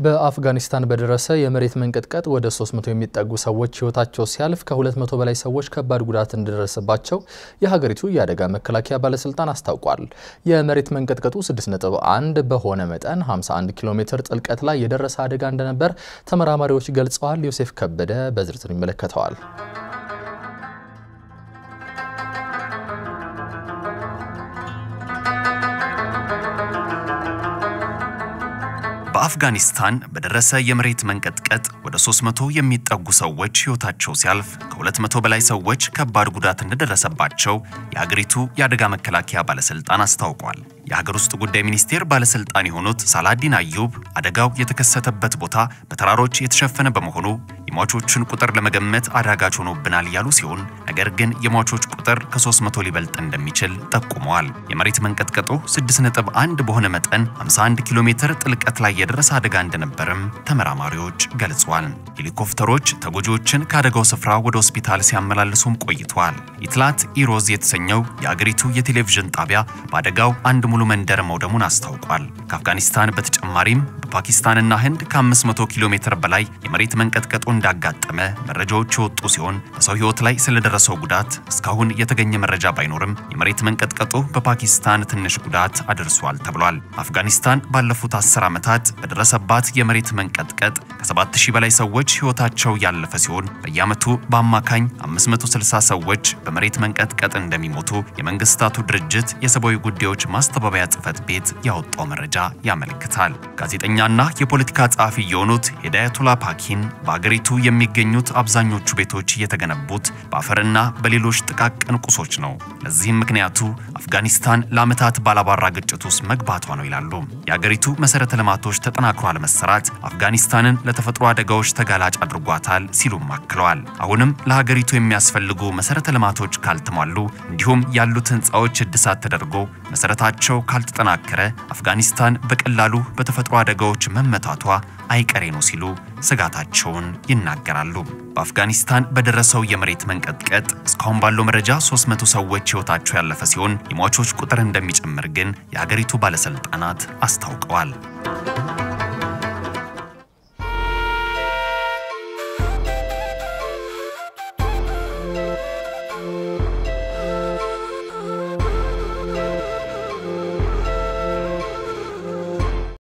በአፍጋኒስታን በደረሰ የመሬት መንቀጥቀጥ ወደ 300 የሚጠጉ ሰዎች ሕይወታቸው ሲያልፍ ከ200 በላይ ሰዎች ከባድ ጉዳት እንደደረሰባቸው የሀገሪቱ የአደጋ መከላከያ ባለስልጣን አስታውቋል። የመሬት መንቀጥቀጡ 6.1 በሆነ መጠን 51 ኪሎ ሜትር ጥልቀት ላይ የደረሰ አደጋ እንደነበር ተመራማሪዎች ገልጸዋል። ዮሴፍ ከበደ በዝርዝር ይመለከተዋል። በአፍጋኒስታን በደረሰ የመሬት መንቀጥቀጥ ወደ 300 የሚጠጉ ሰዎች ሕይወታቸው ሲያልፍ ከ200 በላይ ሰዎች ከባድ ጉዳት እንደደረሰባቸው የሀገሪቱ የአደጋ መከላከያ ባለስልጣን አስታውቋል። የሀገር ውስጥ ጉዳይ ሚኒስቴር ባለስልጣን የሆኑት ሳላዲን አዩብ አደጋው የተከሰተበት ቦታ በተራሮች የተሸፈነ በመሆኑ የሟቾችን ቁጥር ለመገመት አዳጋች ሆኖብናል ያሉ ሲሆን ነገር ግን የሟቾች ቁጥር ከ300 ሊበልጥ እንደሚችል ጠቁመዋል። የመሬት መንቀጥቀጡ 6.1 በሆነ መጠን 51 ኪሎ ሜትር ጥልቀት ላይ የደረሰ አደጋ እንደነበርም ተመራማሪዎች ገልጸዋል። ሄሊኮፕተሮች ተጎጂዎችን ከአደጋው ስፍራ ወደ ሆስፒታል ሲያመላልሱም ቆይተዋል። ኢትላት ኢሮዝ የተሰኘው የአገሪቱ የቴሌቪዥን ጣቢያ በአደጋው አንድ ሙሉ መንደር መውደሙን አስታውቋል። ከአፍጋኒስታን በተጨማሪም በፓኪስታንና ህንድ ከ500 ኪሎ ሜትር በላይ የመሬት መንቀጥቀጡ እንዳጋጠመ መረጃዎች የወጡ ሲሆን በሰው ህይወት ላይ ስለደረሰው ጉዳት እስካሁን የተገኘ መረጃ ባይኖርም የመሬት መንቀጥቀጡ በፓኪስታን ትንሽ ጉዳት አድርሷል ተብሏል። አፍጋኒስታን ባለፉት 10 ዓመታት በደረሰባት የመሬት መንቀጥቀጥ ከ7000 በላይ ሰዎች ህይወታቸው ያለፈ ሲሆን በየዓመቱ በአማካኝ 560 ሰዎች በመሬት መንቀጥቀጥ እንደሚሞቱ የመንግስታቱ ድርጅት የሰብአዊ ጉዳዮች ማስተባበያ ጽህፈት ቤት ያወጣው መረጃ ያመለክታል። ጋዜጠኛና የፖለቲካ ጸሐፊ የሆኑት ሂዳያቱላ ፓኪን በአገሪቱ የሚገኙት አብዛኞቹ ቤቶች የተገነቡት በአፈርና በሌሎች ጥቃቅን ቁሶች ነው። ለዚህም ምክንያቱ አፍጋኒስታን ለዓመታት ባላባራ ግጭት ውስጥ መግባቷ ነው ይላሉ። የአገሪቱ መሰረተ ልማቶች ተጠናክሮ አለመሰራት አፍጋኒስታንን ለተፈጥሮ አደጋዎች ተጋላጭ አድርጓታል ሲሉም አክለዋል። አሁንም ለሀገሪቱ የሚያስፈልጉ መሰረተ ልማቶች ካልተሟሉ እንዲሁም ያሉት ህንፃዎች እድሳት ተደርጎ መሰረታቸው ካልተጠናከረ አፍጋኒስታን በቀላሉ በተፈጥሮ አደጋዎች መመታቷ አይቀሬ ነው ሲሉ ስጋታቸውን ይናገራሉ። በአፍጋኒስታን በደረሰው የመሬት መንቀጥቀጥ እስካሁን ባለው መረጃ 300 ሰዎች ህይወታቸው ያለፈ ሲሆን የሟቾች ቁጥር እንደሚጨምር ግን የሀገሪቱ ባለስልጣናት አስታውቀዋል።